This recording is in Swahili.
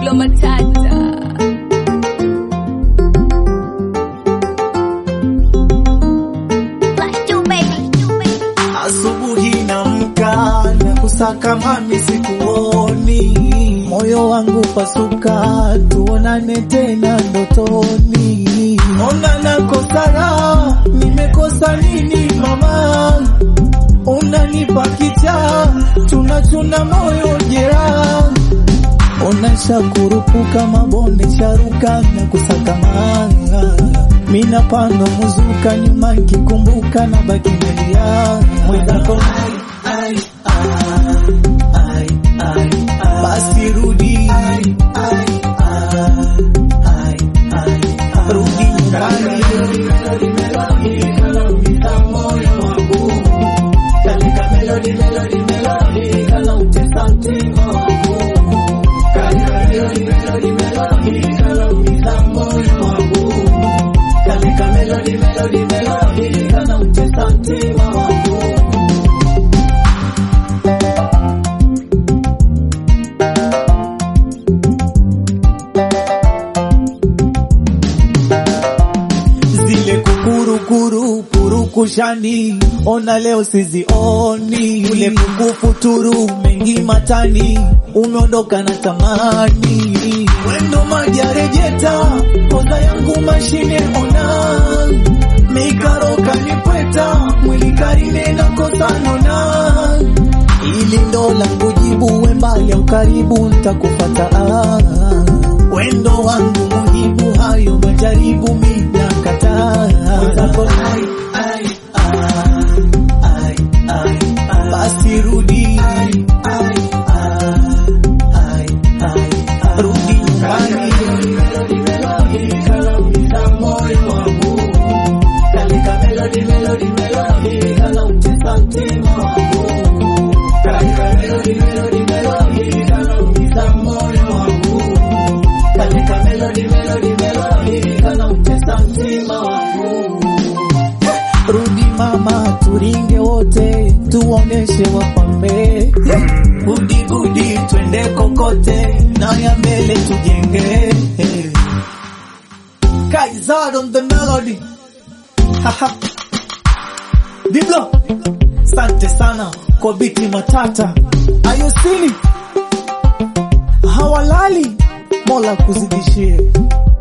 Mario Matata. Asubuhi namka na kusaka mami sikuoni, moyo wangu pasuka, tuonane tena ndotoni. Ona nakosa raha, nimekosa nini mama? Unanipa kicha, tunachuna moyo jeraha Ona shakurupuka mabonde sharuka na kusaka manga mina pando muzuka nyuma nkikumbuka na baki melia mwenzako ai, ai, ai, ai, ai, ai. basi rudi ai, ai, ai, ai, ai, ai. rudi nyumbani zile kukurukuru purukushani, ona leo sizioni, ule kukufuturu mengi matani, umeondoka na tamani, wendo majarejeta, koza yangu mashine ona, mikaroka nipweta, mwili karine na kosa nona, ili ndo langu jibu, we mbali au karibu, ntakufata ah. Wendo wangu muhibu, hayo majaribu mina kataa. Mwenzako ai, ai, ai, ai, ai, ai. Basi rudi ai, ai, ai, ai, ai, ai. Rudi nyumbani Rudi mama, turinge wote, tuoneshe wapambe. Budi budi, twende kokote, na ya mbele tujenge. Kaizad on the melody. Haha. Diblo, sante sana kwa biti matata. Ayosili hawalali, Mola kuzidishie.